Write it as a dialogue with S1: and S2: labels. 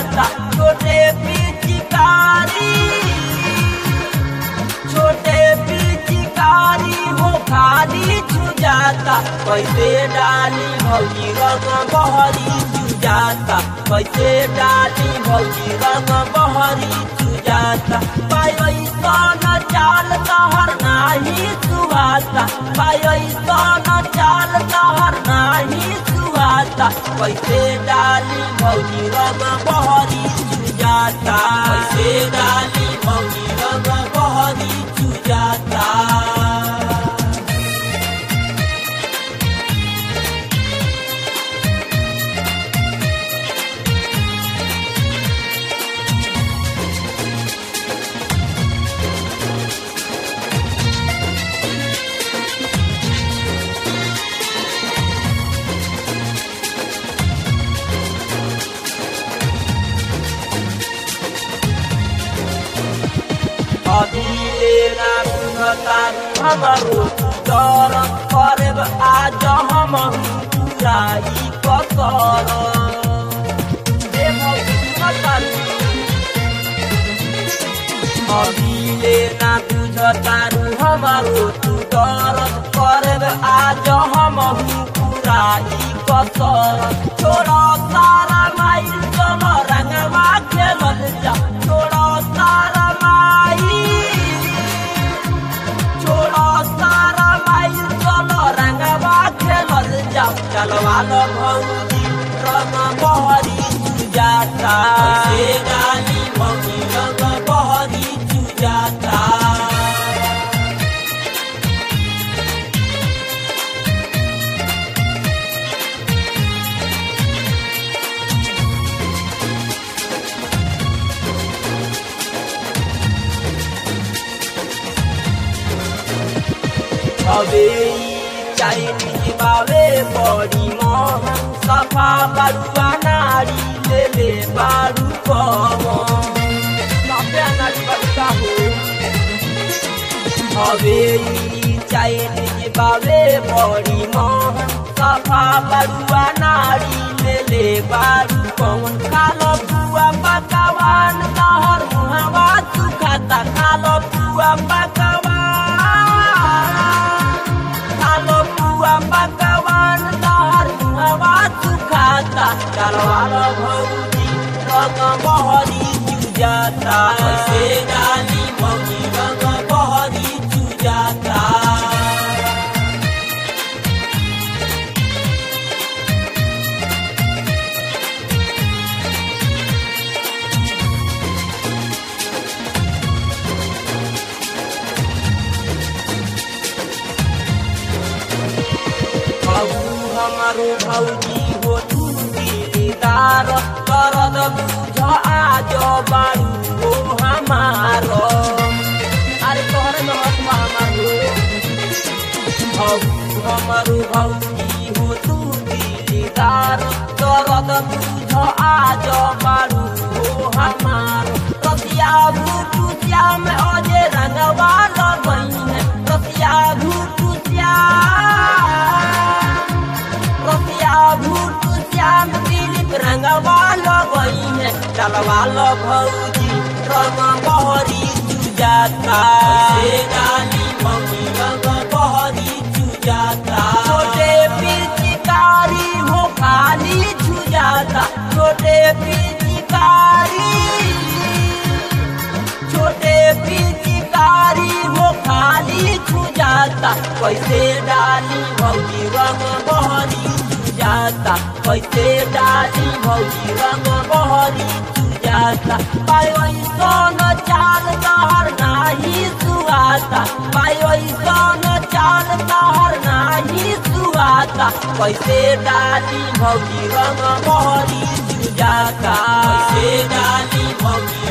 S1: जाता छोटे पिचकारी छोटे पिचकारी हो खाली छुजाता कैसे डाली भौजी रंग बहरी चुजाता कैसे डाली भौजी रंग बहरी चुजाता पैसन चाल तहर नाही सुहाता पैसन चाल तहर नाही सुहाता कैसे डाली भौजी रंग बहरी चुजाता कैसे डाली भौजी रंग बहरी चुजाता अभिले नाम हमारो डर करब आज हम पुराई कसर हे भगवती अभिले ना बुझतारू हमारो तू डर करब आज हम पुराई कसर छोड़ सारा माइल चल रंगवा खेलल जा छोड़ सारा माइल छोड़ सारा माइल चल रंगवा खेलल जा चलवा लो भौजी रंग बहरी चुजाता से डाली भौजी रंग बहरी चुजाता अबे चाइनीज बावे बड़ी मोहन सफा बरुआ नारी ले ले बारू कमन सफा नारी बरुआ हो अबे चाइनीज बावे बड़ी मोहन सफा बरुआ नारी ले ले बारू कमन कालो बुआ पकवान तहर मुहवा सुखाता कालो बुआ पकवान कालो बुआ पकवान तहर मुहवा सुखाता चलवालो भौजी रंग बहरी चुजाता से डाली भौजी रंग बहरी चुजाता बाबू हमारो भौजी हो तू दिलदार करद बुझ आज बारू हो हमारो अरे तोहरे महत्व हमारो बाबू हमारो भौजी हो तू दिलदार करद बुझ आज बारू हो हमारो रसिया भूटू श्याम अजे रंगवा लगई है रसिया भूटू श्याम रसिया भूट श्याम दिलीप रंगवा लगई है चलवा लो भौजी रंग बहरी चुजाता से डाली मम्मी रंग बहरी चुजाता छोटे पिचकारी हो खाली छुजाता छोटे पिचकारी छोटे पिचकारी हो खाली छुजाता कैसे डाली भौजी रंग बहरी चुजाता कैसे डाली भौजी रंग बहरी चुजाता पायोसन चाल तहर नाही सुहाता पायोसन चाल तहर नाही सुहाता कैसे डाली भौजी रंग बहरी चुजाता कैसे डाली भौजी